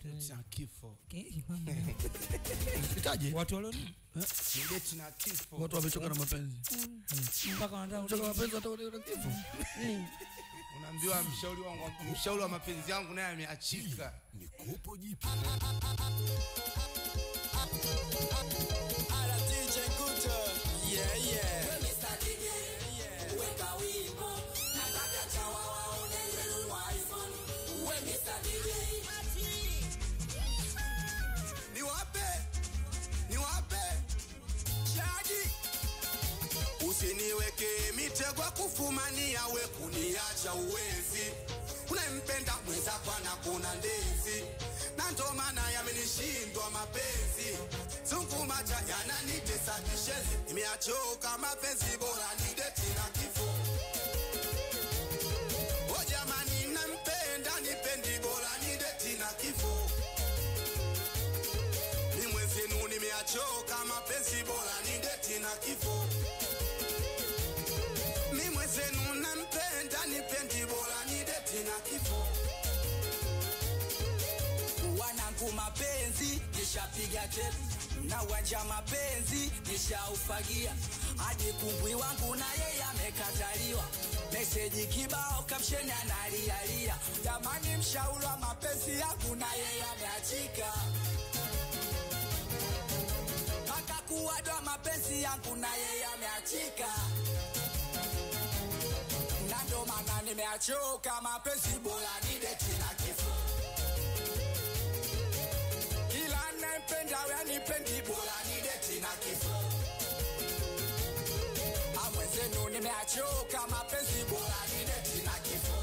Date na kifo. Eh, mama. itaje watu walio Ni date na kifo. watu wamechoka na mapenzi mpaka wanataka choka mapenzi hata ule kifo Unaambiwa mshauri wangu mshauri wa mapenzi yangu naye ameachika. Ala DJ Guto. Yeah, yeah. niwape niwape shadi usiniweke mitego kufumania we kuniacha uwezi unempenda mwenzako anakuna ndezi na ndo maana yamenishindwa mapenzi zungumacha yananitesa kishezi nimeachoka mapenzi bora nideti na kifo o jamani nampenda nipendi bora nideti na kifo ni mwenzenu nimeachoka mapenzi bora ni deti na kifo mi mwenzenu nampenda nipendi bora ni deti na kifo wanangu mapenzi nishapiga tepu na uwanja mapenzi nishaufagia hadi kumbwi wangu na yeye amekataliwa meseji kibao kapsheni analialia jamani mshauri wa mapenzi yangu na yeye ameachika mpaka kuwadwa mapenzi yangu na yeye ameachika na ndo maana nimeachoka mapenzi bora ni deti na kifo kila nampenda wanipendi bora ni deti na kifo amwenzenu nimeachoka mapenzi bora ni deti na kifo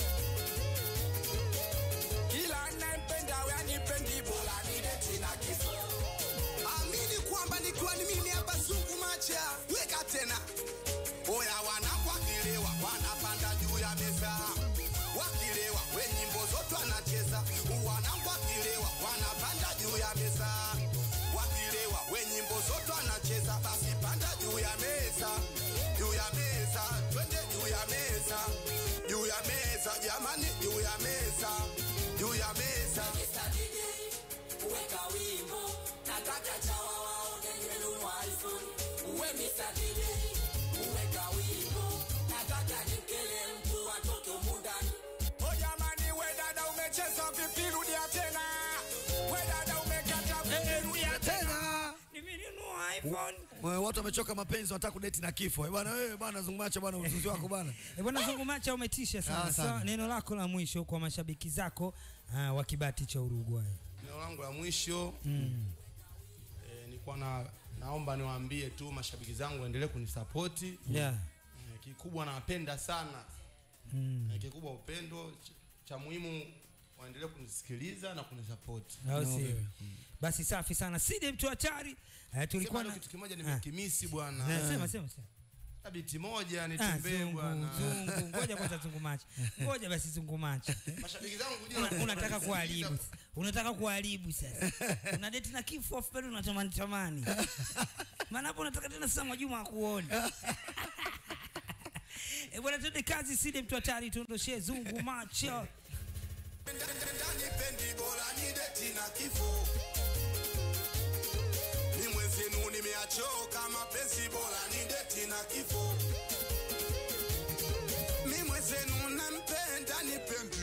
kila nampenda wanipendi bora ni deti na kifo amini kwamba nikiwa ni mimi hapa sungu macha weka tena oya wanangu wakilewa wanapanda juu ya meza wakilewa we nyimbo zote wanacheza wanangu wakilewa wanapanda juu ya meza wakilewa we nyimbo zote wanacheza basi panda juu ya meza juu ya meza twende juu ya meza juu ya meza jamani juu ya meza juu ya meza Mr. DJ, weka wimbo nataka chawa waone nimenunua iPhone. Uwe Mr. DJ, weka wimbo nataka nimkele mtu atoke humu ndani. Oh jamani, we dada umecheza vipi? Rudia tena. We dada umekata vipi? Rudia tena nimenunua iphone Wewe, watu wamechoka mapenzi wanataka kudeti na kifo Eh, bwana wewe bwana zungumacha bwana uzuzi wako bwana Eh, bwana zungumacha umetisha Ah, sana sana. so, neno lako la mwisho kwa mashabiki zako uh, wa kibati cha uruguay Neno langu la mwisho mm. eh, nilikuwa na naomba niwaambie tu mashabiki zangu waendelee kunisapoti yeah. Eh, kikubwa nawapenda sana mm. Eh, kikubwa upendo ch- cha muhimu waendelee kunisikiliza na kunisapoti au sio basi safi sana sidi mtu hatari uh, tulikuwa Sema na leo kitu kimoja Ah. nimekimisi Eh, bwana sema sema sema Na biti moja Ah, nitembee zungu, bwana zungu. ngoja kwanza zungumacha ngoja basi zungumacha mashabiki zangu Una- kujua unataka kuharibu unataka kuharibu sasa una date na kifo afu bado unatamani tamani maana hapo unataka tena sasa Mwajuma akuone Eh bwana tuende kazi side mtu hatari tuondoshee zungu macho ndani pendi bora ni deti na kifo ni mwenzenu nimeachoka mapenzi bora ni deti na kifo mi mwenzenu nampenda nipendi